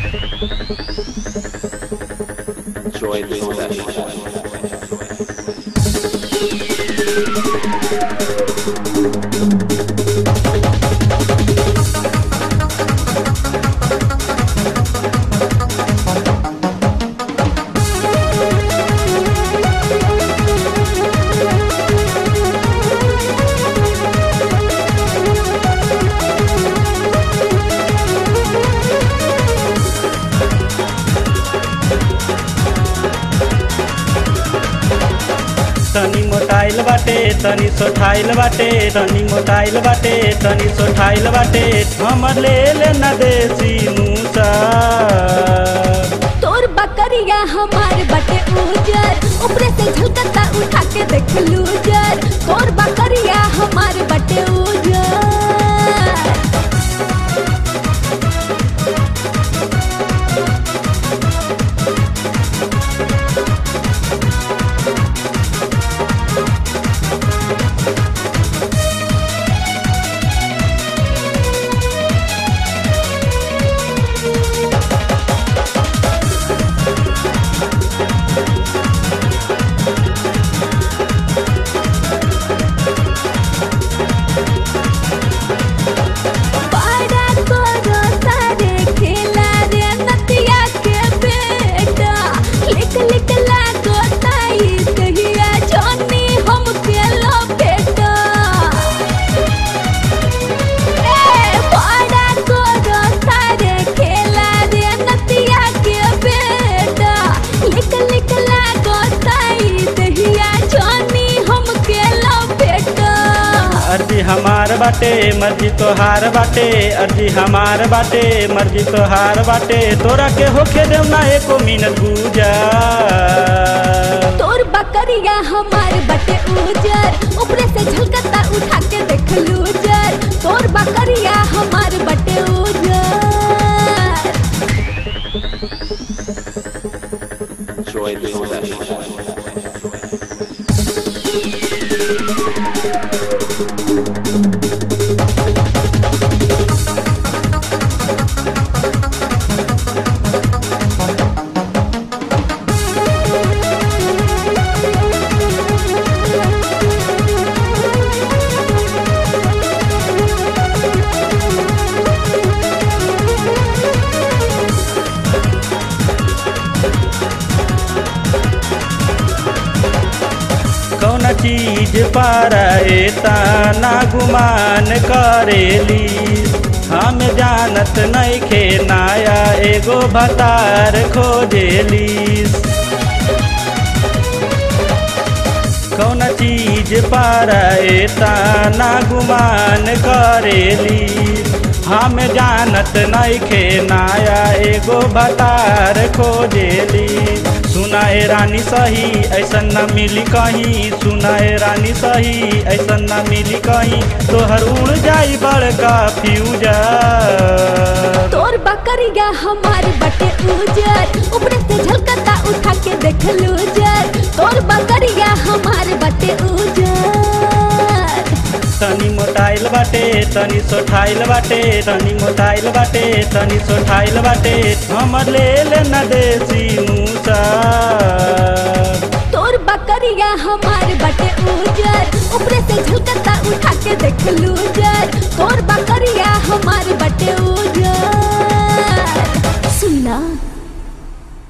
Enjoy this session. तनी मोटाइल बाटे तनी सोठाइल बाटे तनी मोटाइल बाटे तनी सोठाइल बाटे हमर ले ले न देसी मूसा तोर बकरिया हमार बटे उजर ऊपरे से झलकता उठा के देख लूजर तोर बकरिया हमार बटे उजर बड़ा करो सारे खेला रे नतिया के बेटा लिख लिख लागो ताई कहिया जानी हम के लो बेटा ए बड़ा करो सारे खेला रे नतिया के बेटा लिख लिख लागो ताई कहिया जानी हम के लो बेटा अर्जी हमार बाटे मर्जी तोहार बाटे अर्जी हमार बाटे मर्जी तोहार बाटे तोरा के होखे देव ना एको मिनट गुजा तोर बकरिया हमार बटे उजर ऊपरे से झलकता उठा के देख लूजर तोर बकरिया हमार बटे उजर Enjoy this session. कौन चीज पर ना गुमान करेली हम जानत नइखे नाया एगो भतार खोजेली कौन चीज पर ना गुमान करेली हम जानत नइखे नाया एगो भतार खोजेली सुनाए रानी सही ऐसन न मिली कहीं सुनाए रानी सही ऐसन न मिली कहीं तोहर उड़ जाई बड़का फ्यूजर तोर बकरिया हमार बटे उजर ऊपरे से झलकता उठा के देख लूजर तोर बकरिया हमार बटे उजर तनी मोटाइल बाटे तनी सोठाइल बाटे तनी मोटाइल बाटे तनी सोठाइल बाटे हमर ले ले न देसी मूसा तोर बकरिया हमार बटे उजर ऊपरे से झलकता उठा के देख लूजर तोर बकरिया हमार बटे उजर सुनना